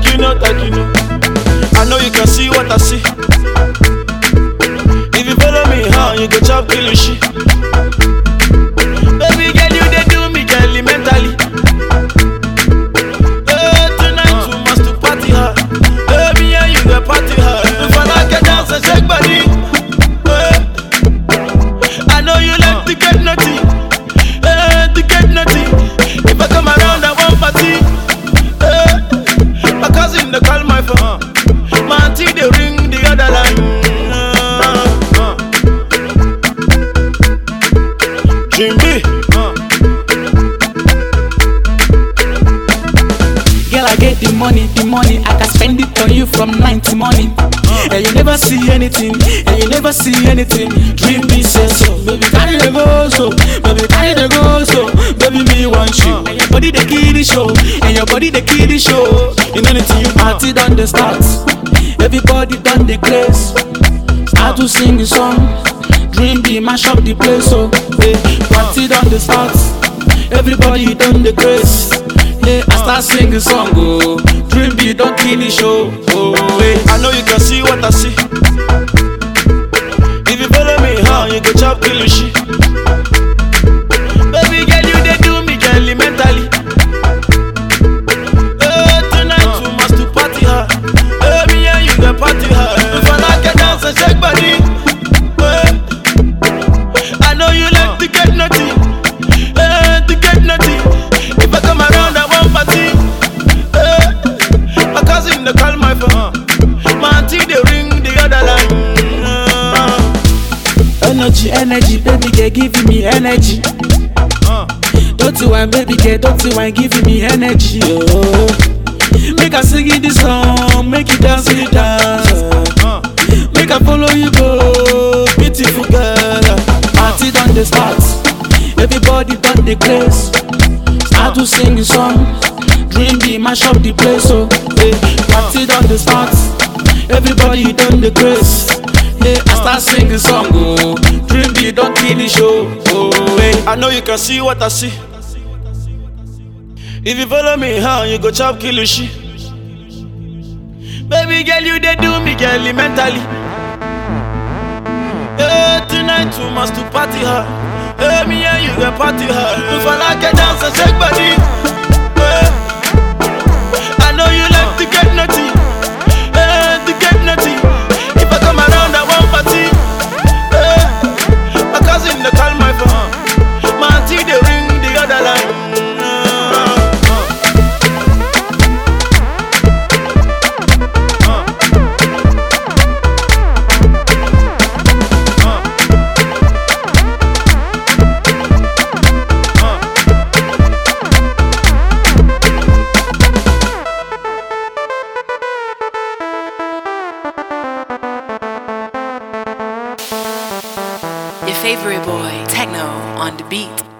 you know, like you know. I know you can see what I see. If you follow me, huh, you go chop kill you shit. Baby girl, you they do me girl mentally. Eh, tonight we must to party hard. Baby, yeah, you go party hard. If I like a dance and shake body. Eh, I know you like to get naughty. Eh, to get naughty. If I come around, I want party. Eh, my cousin they call my phone. My auntie they ring the other line. Uh, uh. Jimmy. Girl, I get the money, the money. I can spend it on you from night to morning. And you never see anything, and you never see anything. Dream me say so, baby carry the go so, baby carry the go so, baby me want you. And your body the key the show, and your body the key the show. You know anything you party done the start. Everybody done the place. Start to sing the song. Dream be mash up the place so, hey, party done the start. Everybody done the grace. Hey, I start singing song, oh. Dream be don't kill the show, oh. Hey. I know you can see what I see. If you follow me, huh, you go chop kill you shit. Baby girl, you they do me girl mentally. Eh, tonight we must to party hard. Baby, yeah, you go party hard. If I like a dance and shake body. Eh, I know you like to get naughty. Eh, to get naughty. If I come around, I want party. Eh, my cousin they call my phone. My auntie they ring the other line. Uh, Energy, energy, baby girl giving me energy. uh, Don't you want baby girl, don't you want giving me energy, oh. Make I sing you this song, make you dance, you dance. uh. Make I follow you go, beautiful girl. Party done the start, everybody done the place. Start to sing the song, dream be mash up the place. So, hey, party done the start, everybody done the grace. Hey, I start singing song, oh, dream be don't kill the show, oh, hey. I know you can see what I see. If you follow me, huh, you go chop kill you shit. Baby girl, you they do me girl mentally. Eh, tonight we must to party hard. Eh, me and you go party hard. If I like a dance and shake body. Eh, I know you like to get naughty. Eh, to get naughty. If I come around, I want party. Eh, my cousin they call my phone. My auntie they ring the other line. Your favorite boy, Techno, on the beat.